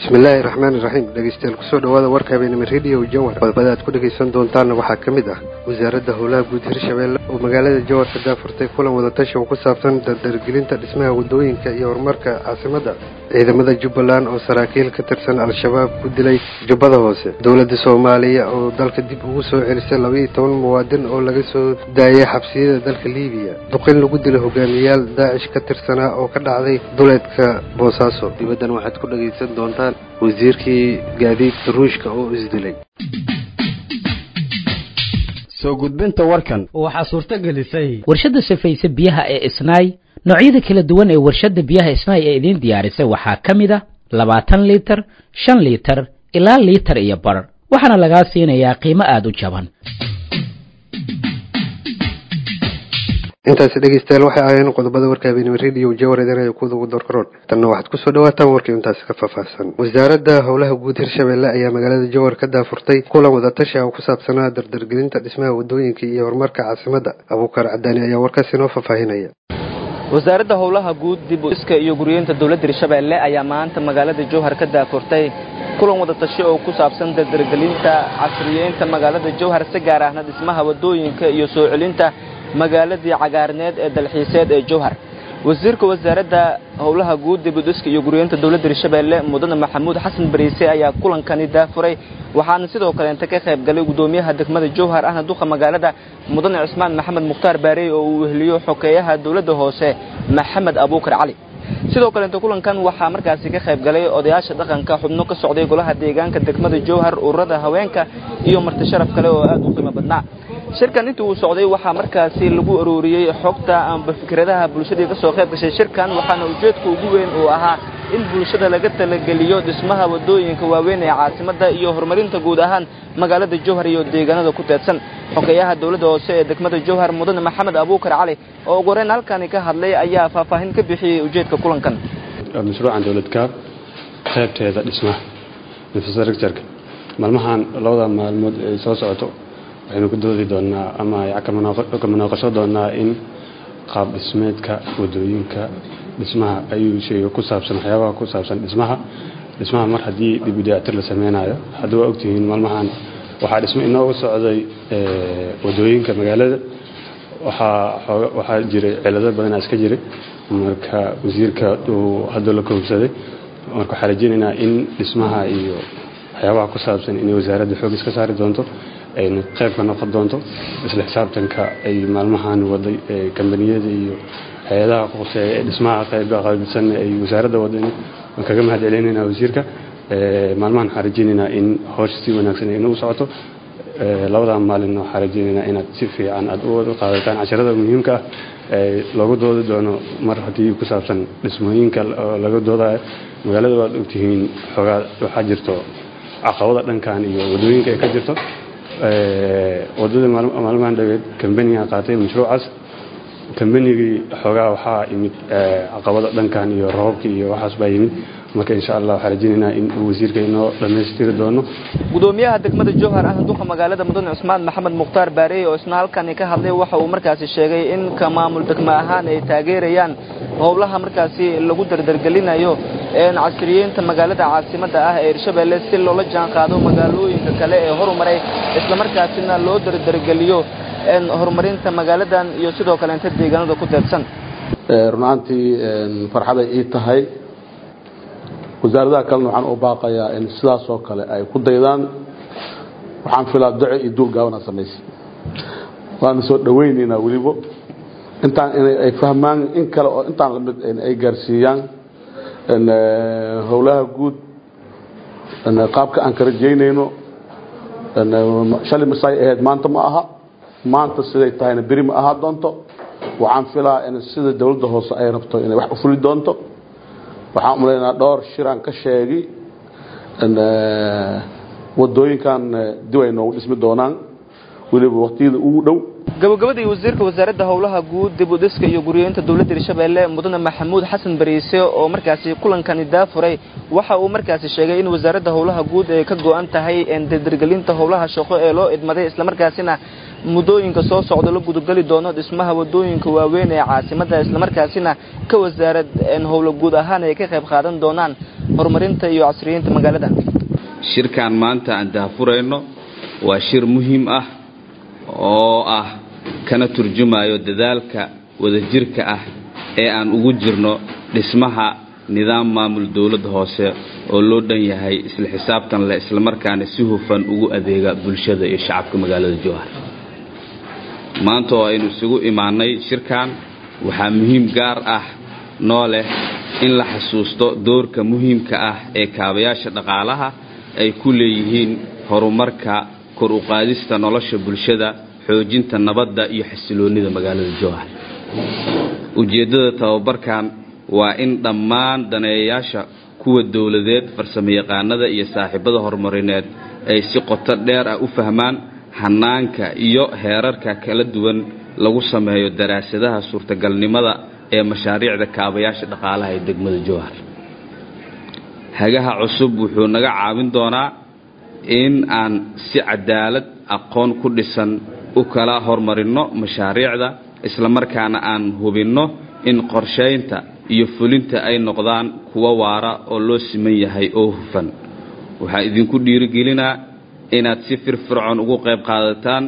bismillaahi raxmaani raxiim dhegeystayaal kusoo dhawaada warka habeenimo rediyo jawhar qodobada aad ku dhegaysan doontaanna waxaa ka mid ah wasaaradda howlaha guud hirshabeelle oo magaalada jawhar ka daafurtay kulan wadatashi oo ku saabsan dardargelinta dhismaha waddooyinka iyo horumarka caasimadda ciidamada jubbaland oo saraakiil ka tirsan al-shabaab ku dilay jubbada hoose dowladda soomaaliya oo dalka dib ugu soo celisay labaiyo toban muwaadin oo laga soo daayay xabsiyada dalka liibiya duqin lagu dilay hogaamiyayaal daacish ka tirsanaa oo ka dhacday duleedka boosaaso dibaddan waxaad ku dhegaysan doontaan wasiirkii gaadiidka ruushka oo isdilay soo gudbinta warkan waxaa suurto gelisay warshadda safayse biyaha ee isnaay noocyada kala duwan ee warshadda biyaha isnaay ee idiin diyaarisay waxaa ka mid a labaatan liitar shan liitar ilaa liitar iyo bar waxaana lagaa siinayaa qiimo aada u jaban intaasi dhegeystayaal waxay ahaayeen qodobada warka habeenimo rediyo jawar idinaya kuwada ugu dorkaroon tanna waxaad kusoo dhawaataan warkii intaasi ka faahfaahsan wasaaradda howlaha guud hirshabeelle ayaa magaalada jawhar ka daafurtay kulan wadatashi ah oo ku saabsanaa dardargelinta dhismaha waddooyinka iyo horumarka caasimadda abuukar cadaani ayaa warkaasi inoo faahfaahinaya wasaaradda howlaha guud dib iska iyo guryeynta dowladda hirshabeelle ayaa maanta magaalada jowhar ka daafurtay kulan wadatashi oo ku saabsan dardargelinta casriyeynta magaalada jowhar si gaar ahna dhismaha waddooyinka iyo soo celinta magaaladii cagaarneed ee dalxiiseed ee jowhar wasiirka wasaaradda howlaha guud dibudhiska iyo guryeynta dowladda hirshabeelle mudane maxamuud xasan bariise ayaa kulankani daafuray waxaana sidoo kaleenta ka qayb galay gudoomiyaha degmada jowhar ahna duqa magaalada mudane cismaan maxamed mukhtaar baarey oo uu weheliyo xokeeyaha dowladda hoose maxamed abuukar cali sidoo kaleenta kulankan waxaa markaasi ka qayb galay odayaasha dhaqanka xubno ka socday golaha deegaanka degmada jowhar ururada haweenka iyo marti sharaf kale oo aad u qiimo badnaa shirkan intii uu socday waxaa markaasi lagu arooriyey xogta amba fikradaha bulshadii ka soo qayb gashay shirkan waxaana ujeedka ugu weyn uu ahaa in bulshada laga talageliyo dhismaha waddooyinka waaweyn ee caasimadda iyo horumarinta guud ahaan magaalada jowhar iyo deegaanada ku teedsan xogeeyaha dowladda hoose ee degmada jowhar mudane maxamed abuukar cali oo ugu horeyn halkani ka hadlay ayaa faahfaahin ka bixiyey ujeedka kulankan mashruucan dowlad kaab qaybteeda dhismaha infrastructureka maalmahan labada maalmood ay soo socoto waxaynu ku doodi doonaa ama ka munaaqasho doonaa in qaab dhismeedka wadooyinka dhismaha ayuu sheega ku saabsan waxyaabaha ku saabsan dhismaha dhismaha mar haddii dib u dayactir la sameynayo haddii waa ogtihiin maalmahan waxaa dhismo inooga socday wadooyinka magaalada waxaa jiray cilado badanaa iska jiray marka wasiirka uu hadda la koobsaday marka waxaa rajeynaynaa in dhismaha iyo waxyaabaha ku saabsan inay wasaaradda xoog iska saari doonto ayna qayb ka noqon doonto isla xisaabtanka ay maalmahan waday kambaniyada iyo hay-adaha quseeya ee dhismaha qayba qaybsan ay wasaaradda wadeen waan kaga mahad celinaynaa wasiirka maalmahan waxaan rajeynaynaa in howsha si wanaagsan ay nagu socoto labadan maalinna waxaan rajeynaynaa inaad si fiican aad u wada qaadataan casharada muhiimka ah loogu doodi doono mar haddii ku saabsan dhismooyinka laga doodayo magaalada waad ogtihiin xoogaa waxaa jirto caqabada dhankan iyo wadooyinka ay ka jirto wadada maalmahan dhaweed kambaniga qaatay mashruucaas kambanigii xoogaa waxaa yimid caqabada dhankan iyo roobka iyo waxaas baa yimid marka insha allah waxaa rajeynaynaa in uu wasiirka inoo dhammaystiri doono gudoomiyaha degmada jowhar ahna duqa magaalada mudane cismaan maxamed mukhtaar baarey oo isna halkani ka hadlay waxa uu markaasi sheegay in ka maamul degmo ahaan ay taageerayaan howlaha markaasi lagu dardargelinayo casriyeynta magaalada caasimadda ah ee hirshabeelle si loola jaan qaado magaalooyinka kale ee horumaray islamarkaasina loo dardargeliyo horumarinta magaaladan iyo sidoo kaleenta deegaanada ku teedsan runaantii farxaday ii tahay wasaaradaha kalena waxaan u baaqayaa in sidaasoo kale ay ku daydaan waxaan filaa duce iyo duul gaabana samaysay waana soo dhowaynaynaa weliba intaan inay fahmaan in kale oo intaan lamid ay gaarsiiyaan howlaha guud qaabka aan ka rajaynayno shalay masaay ahayd maanta ma aha maanta siday tahayna beri ma ahaa doonto waxaan filaa in sida dowladda hoose ay rabto inay wax u fuli doonto waxaan umalaynaa dhowr shiraan ka sheegi wadooyinkan dib ay noogu dhismi doonaan weliba waqtiyada ugu dhow gabagabadii wasiirka wasaaradda howlaha guud dib u dhiska iyo guryeynta dowladda hirshabeelle mudane maxamuud xasan bariise oo markaasi kulankani daafuray waxa uu markaasi sheegay in wasaaradda howlaha guud ay ka go-an tahay dardargelinta howlaha shaqo ee loo idmaday islamarkaasina muddooyinka soo socda la gudageli doono dhismaha wadooyinka waaweyn ee caasimadda islamarkaasina ka wasaarad howlo guud ahaan ay ka qayb qaadan doonaan horumarinta iyo casriyeynta magaalada shirkan maanta aan daahfurayno waa shir muhiim ah oo ah kana turjumayo dadaalka wadajirka ah ee aan ugu jirno dhismaha nidaam maamul dowladda hoose oo loo dhan yahay isla xisaabtan leh islamarkaana si hufan ugu adeega bulshada iyo shacabka magaalada jowhar maanta oo aynu isugu imaanay shirkan waxaa muhiim gaar ah noo leh in la xasuusto doorka muhiimka ah ee kaabayaasha dhaqaalaha ay ku leeyihiin horumarka kor u qaadista nolosha bulshada xoojinta nabadda iyo xasiloonnida magaalada jowhar ujeeddada tababarkan waa in dhammaan daneeyayaasha kuwa dowladeed farsamayaqaanada iyo saaxiibada horumarineed ay si qoto dheer ah u fahmaan hanaanka iyo heerarka kala duwan lagu sameeyo daraasadaha suurtagalnimada ee mashaariicda kaabayaasha dhaqaalaha ee degmada jowhar hagaha cusub wuxuu naga caawin doonaa in aan si cadaalad aqoon ku dhisan u kala hormarinno mashaariicda islamarkaana aan hubinno in qorshaynta iyo fulinta ay noqdaan kuwa waara oo loo siman yahay oo hufan waxaa idinku dhiirigelinaa inaad si firfircoon ugu qayb qaadataan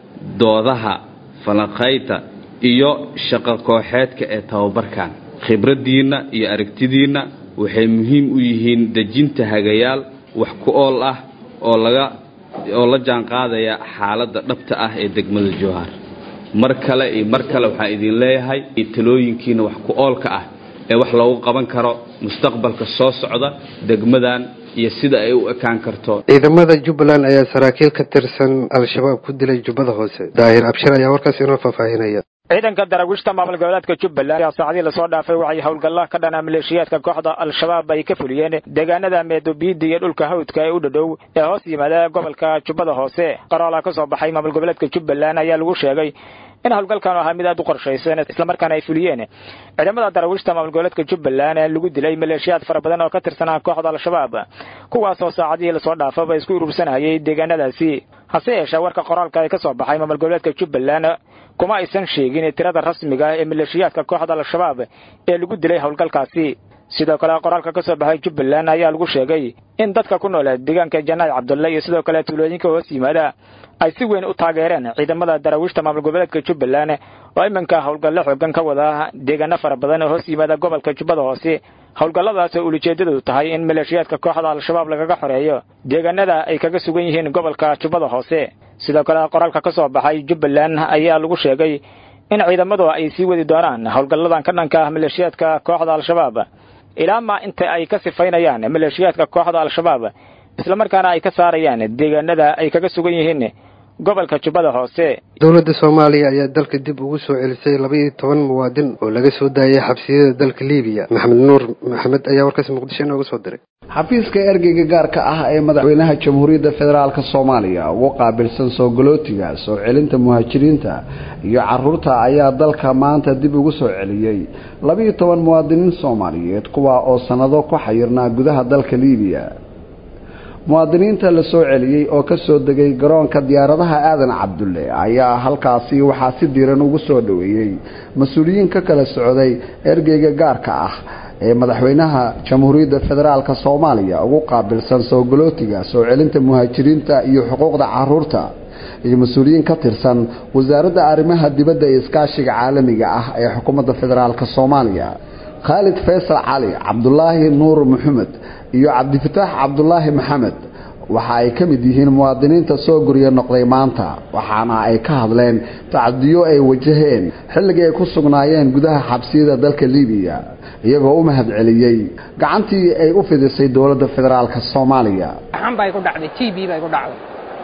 doodaha falanqaynta iyo shaqo kooxeedka ee tababarkan khibraddiinna iyo aragtidiinna waxay muhiim u yihiin dejinta hagayaal wax ku ool ah oo laga oo la jaanqaadaya xaaladda dhabta ah ee degmada jowhar mar kale iyo mar kale waxaan idin leeyahay talooyinkiina wax ku oolka ah ee wax loogu qaban karo mustaqbalka soo socda degmadan iyo sida ay u ekaan karto ciidamada jubbaland ayaa saraakiil ka tirsan al-shabaab ku dilay jubbada hoose daahir abshir ayaa warkaas inoo faahfaahinaya ciidanka daraawiishta maamul goboleedka jubbaland ayaa saacadii lasoo dhaafay waxay howlgalla ka dhanaa maleeshiyaadka kooxda al-shabaab ay ka fuliyeen deegaanada meedobiida iyo dhulka hawdka ee u dhadhow ee hoos yimaada gobolka jubbada hoose qoraalaa ka soo baxay maamul goboleedka jubbaland ayaa lagu sheegay in howlgalkan ahaa mid aad u qorshaysan islamarkaana ay fuliyeen ciidamada daraawiishta maamul goboleedka jubbaland ee lagu dilay maleeshiyaad fara badan oo ka tirsanaa kooxda al-shabaab kuwaasoo saacadihii lasoo dhaafaba isku urursanayay deegaanadaasi hase yeeshee warka qoraalka ee ka soo baxay maamul goboleedka jubbaland kuma aysan sheegin tirada rasmiga ah ee maleeshiyaadka kooxda al-shabaab ee lagu dilay howlgalkaasi sidoo kale qoraalka ka soo baxay jubbaland ayaa lagu sheegay in dadka ku nool deegaanka janaad cabdulle iyo sidoo kale tuulooyinka hoos yimaada ay si weyn u taageereen ciidamada daraawiishta maamul goboleedka jubbaland oo iminka howlgallo xoogan ka wada deegaano fara badan oo hoos yimaada gobolka jubbada hoose howlgalladaas oo ulijeedadu tahay in maleeshiyaadka kooxda al-shabaab lagaga xoreeyo deegaanada ay kaga sugan yihiin gobolka jubbada hoose sidoo kale qoraalka ka soo baxay jubbaland ayaa lagu sheegay in ciidamadu ay sii wadi doonaan howlgalladan ka dhanka ah maleeshiyaadka kooxda al-shabaab ilaa maa inta ay ka sifaynayaan maleeshiyaadka kooxda al-shabaab islamarkaana ay ka saarayaan deegaanada ay kaga sugan yihiin gobolka jubbada hoose dowladda soomaaliya ayaa dalka dib ugu soo celisay laba iyo toban muwaadin oo laga soo daayay xabsiyada dalka liibiya maxamed nuur maxamed ayaa warkaas muqdisho inooga soo diray xafiiska ergeyga gaarka ah ee madaxweynaha jamhuuriyadda federaalk soomaaliya ugu qaabilsan soo galootiga soo celinta muhaajiriinta iyo caruurta ayaa dalka maanta dib ugu soo celiyey labaiyo toban muwaadiniin soomaaliyeed kuwa oo sannado ku xayirnaa gudaha dalka liibiya muwaadiniinta la soo celiyey oo ka soo degay garoonka diyaaradaha aadan cabdulle ayaa halkaasi waxaa si diiran ugu soo dhoweeyey mas-uuliyiin ka kala socday ergeyga gaarka ah ee madaxweynaha jamhuuriyadda federaalk soomaaliya ugu qaabilsan soo galootiga soo celinta muhaajiriinta iyo xuquuqda caruurta iyo mas-uuliyiin ka tirsan wasaaradda arrimaha dibadda iyo iskaashiga caalamiga ah ee xukuumadda federaalk soomaaliya khaalid faysal cali cabdulaahi nuur maxamed iyo cabdifataax cabdulaahi maxamed waxa ay ka mid yihiin muwaadiniinta soo gurya noqday maanta waxaana ay ka hadleen tacadiyo ay wajaheen xilligii ay ku sugnaayeen gudaha xabsiyada dalka libiya iyagoo u mahad celiyey gacantii ay u fidisay dowladda federaalk soomaaliya xan bay ku dhacday t b bay ku dhacday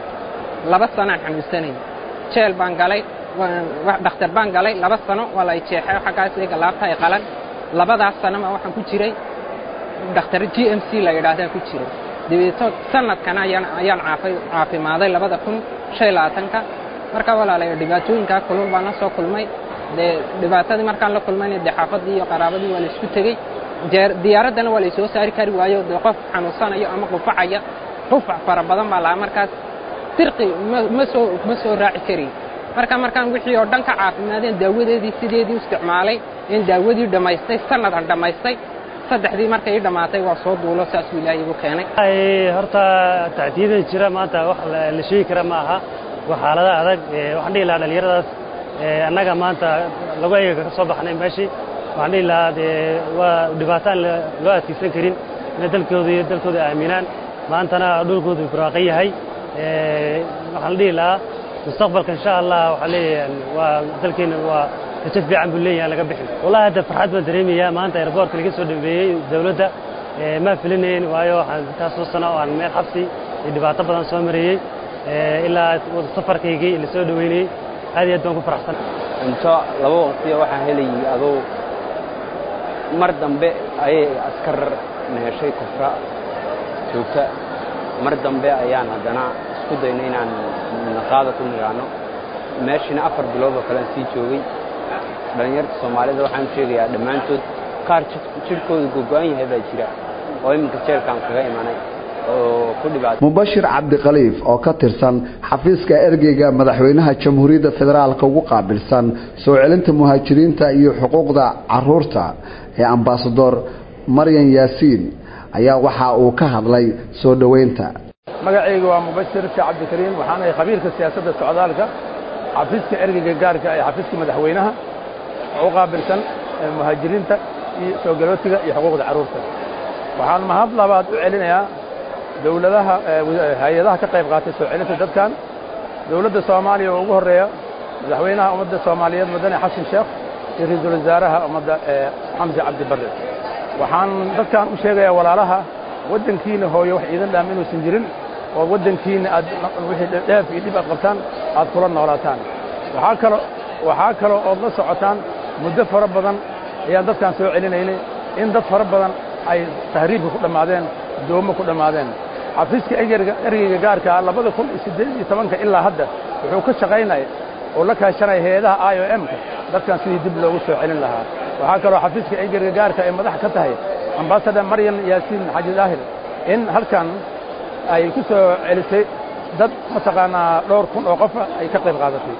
laba sanaan xanuunsanayay jeel baan galay dhakhtar baan galay laba sano waa la jeexay xaggaas iga laabta ay qalan labadaas sanoma waxaan ku jiray dhakhtar g m c la yidhaahdaa ku jiray dabeeto sanadkana ayaan caafimaaday labada kun shan labaatanka marka walaalaya dhibaatooyinkaa kulul baan la soo kulmay dee dhibaatadii markaan la kulmayna dee xaafadii iyo qaraabadii waa la isku tegey diyaaraddana waa laysoo saari kari waayo dee qof xanuunsanayo ama qufacaya qufac fara badan baa lahaa markaas dirqi ma soo ma soo raaci karayn marka markaan wixii oo dhan ka caafimaadeen daawadeedii sideedii u isticmaalay in daawadii dhammaystay sanad aan dhammaystay saddexdii markay ii dhammaatay waa soo duulo saasuu ilaahay igu keenay horta tacdiyada jira maanta wax la sheegi kara ma aha waa xaalada adag waxaan dhihi lahaa dhallinyaradaas annaga maanta lagu eega ka soo baxnay meeshii waxaan dhihi lahaa dee waa dhibaataan loo adkaysan karin inay dalkooda iyo dalkooda aaminaan maantana dhulkoodu barwaaqan yahay waxaan la dhihi lahaa mustaqbalka insha allah waxaa leeyahay waa dalkeena waa rajo fiican buu leeyahay laga bixin wallahi hadda farxad baan dareemayaa maanta airboortka laga soo dhameeyey dowladda ma filinayn waayo waxaan intaasoo sano oo aan meel xabsi iyo dhibaato badan soo marayey ilaa safarkaygii la soo dhaweynayey aad iyo aad baan ku faraxsan cunto laba waqtiya waxaan helayay adoo mar dambe ayay askar neheshay kufra joogta mar dambe ayaan haddana isku dayna inaan naqaada ku niraano meeshina afar bilood oo kalean sii joogay dhallinyarta soomaalida waxaan u sheegayaa dhammaantood qaar jidhkooda gogo'an yahay baa jira oo iminka jeelkaan kaga imanay oo ku dhibaatay mubashir cabdikhaliif oo ka tirsan xafiiska ergeyga madaxweynaha jamhuuriyadda federaalka ugu qaabilsan soo celinta muhaajiriinta iyo xuquuqda caruurta ee ambasador maryan yaasiin ayaa waxa uu ka hadlay soo dhoweynta magacayga waa mubashir si cabdikariim waxaanahay khabiirka siyaasadda socdaalka xafiiska ergeyga gaarka ee xafiiska madaxweynaha oo u qaabilsan muhaajiriinta iyo soo galootiga iyo xuquuqda carruurta waxaan mahad labaad u celinayaa dowladaha hay-adaha ka qayb qaatay soo celinta dadkan dowladda soomaaliya oo ugu horreeya madaxweynaha ummadda soomaaliyeed mudane xasan sheekh iyo ra-iisul wasaaraha ummadda xamse cabdi barre waxaan dadkan u sheegayaa walaalaha waddankiina hooyo wax iidan dhaam inuusan jirin oo waddankiina aad wixii dheef iyo dhib aad qabtaan aad kula noolaataan waxaa kalo waxaa kaloo ood la socotaan muddo fara badan ayaan dadkan soo celinaynay in dad fara badan ay tahriibka ku dhammaadeen doomo ku dhammaadeen xafiiska ergeyga gaarkaa labada kun iyo siddeed iyo tobanka ilaa hadda wuxuu ka shaqaynaya oo la kaashanaya hay-adaha i o m-ka dadkan sidii dib loogu soo celin lahaa waxaa kaloo xafiiska ergeyga gaarka ay madax ka tahay ambasador maryan yaasiin xaji daahir in halkan ay ku soo celisay dad mataqaanaa dhowr kun oo qofa ay ka qayb qaadatay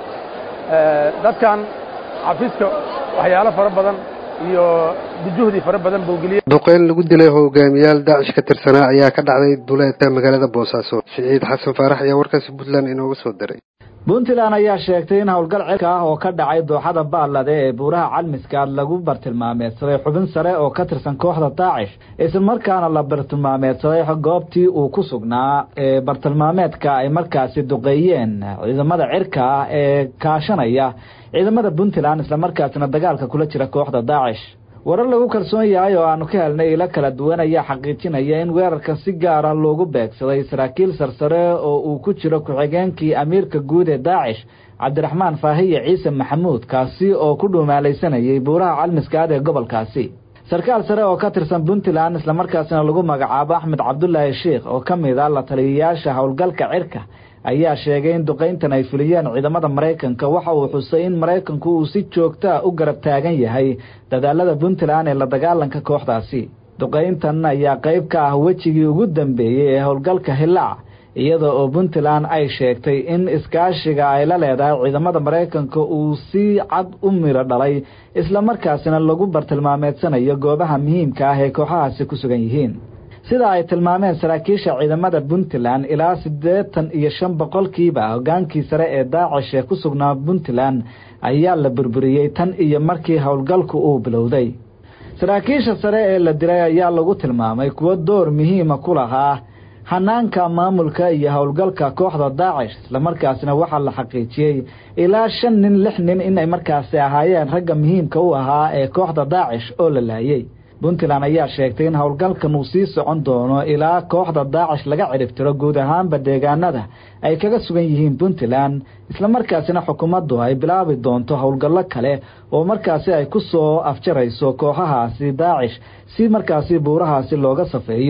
dadkan xafiiska waxyaalo fara badan iyo juhdi fara badan buu geliyey duqeyn lagu dilay hogaamiyaal daacish ka tirsanaa ayaa ka dhacday duleedka magaalada boosaaso siciid xasan faarax ayaa warkaasi puntland inooga soo diray puntland ayaa sheegtay in howlgal cirka ah oo ka dhacay dooxada baalade ee buuraha calmiskaad lagu bartilmaameedsaday xubin sare oo ka tirsan kooxda daacish islamarkaana la bartilmaameedsaday goobtii uu ku sugnaa ee bartilmaameedka ay markaasi duqeeyeen ciidamada cirka ah ee kaashanaya ciidamada puntland islamarkaasina dagaalka kula jira kooxda daacish warar lagu kalsoon yahay oo aanu ka helnay ilo kala duwan ayaa xaqiijinaya in weerarka si gaara loogu beegsaday saraakiil sarsare oo uu ku jiro ku-xigeenkii amiirka guud ee daacish cabdiraxmaan faahiye ciise maxamuud kaasi oo ku dhuumaalaysanayay buuraha calmiskaad ee gobolkaasi sarkaal sare oo ka tirsan puntland islamarkaasina lagu magacaabo axmed cabdulaahi sheikh oo ka mid ah la taliyayaasha howlgalka cirka ayaa sheegay in duqayntan ay fuliyeen ciidamada maraykanka waxa uu xusay in maraykanku uu si joogtaa u garab taagan yahay dadaalada puntland ee la dagaalanka kooxdaasi duqayntan ayaa qayb ka ah wejigii ugu dambeeyey ee howlgalka hilaac iyada oo puntland ay sheegtay in iskaashiga ay la leedahay ciidamada maraykanka uu si cad u miro dhalay islamarkaasina lagu bartilmaameedsanayo goobaha muhiimka ah ee kooxahaasi ku sugan yihiin sida ay tilmaameen saraakiisha ciidamada puntland ilaa siddeetan iyo shan boqolkiiba hogaankii sare ee daacish ee ku sugnaa puntland ayaa la burburiyey tan iyo markii howlgalku uu bilowday saraakiisha sare ee la dilay ayaa lagu tilmaamay kuwo door muhiima ku lahaa hanaanka maamulka iyo howlgalka kooxda daacish islamarkaasina waxaa la xaqiijiyey ilaa shan nin lix nin inay markaasi ahaayeen ragga muhiimka u ahaa ee kooxda daacish oo la laayey puntland ayaa sheegtay in howlgalkan uu sii socon doono ilaa kooxda daacish laga ciribtiro guud ahaanba deegaanada ay kaga sugan yihiin puntland islamarkaasina xukuumaddu ay bilaabi doonto howlgallo kale oo markaasi ay ku soo afjarayso kooxahaasi daacish si markaasi buurahaasi looga safeeyo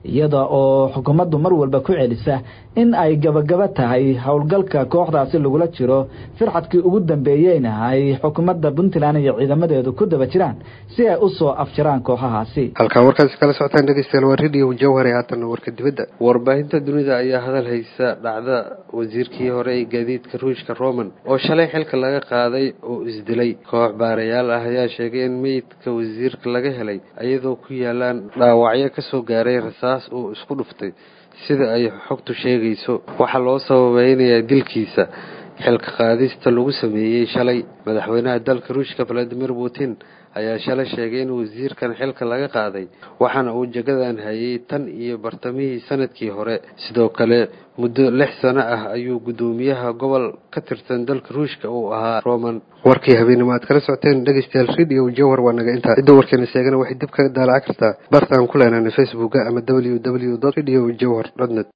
iyada oo xukuumaddu mar walba ku celisa in ay gabagaba tahay howlgalka kooxdaasi lagula jiro firxadkii ugu dambeeyeyna ay xukuumadda puntland iyo ciidamadeedu ku daba jiraan si ay u soo afjaraan kooxahaasi halkaa warkaasi kala socotaan dhegeystayaal waa radio jawhar ee haatanna warka dibadda warbaahinta dunida ayaa hadal haysa dhacda wasiirkii hore ee gaadiidka ruushka roman oo shalay xilka laga qaaday oo isdilay koox baarayaal ah ayaa sheegay in meydka wasiirka laga helay iyadoo ku yaalaan dhaawacyo kasoo gaaray rasaas oo isku dhuftay sida ay xogtu sheegayso waxaa loo sababeynayaa dilkiisa xilka qaadista lagu sameeyey shalay madaxweynaha dalka ruushka valadimir putin ayaa shalay sheegay in wasiirkan xilka laga qaaday waxaana uu jagadan hayay tan iyo bartamihii sanadkii hore sidoo kale muddo lix sano ah ayuu guddoomiyaha gobol ka tirsan dalka ruushka uu ahaa roman warkii habeenimo aad kala socoteen dhegeystayaal radio jawhar waa naga intaa cidda warkeena sheegana waxay dib kaga daalaca kartaa bartaan ku leenaana facebooka ama w w radio jawhar dot net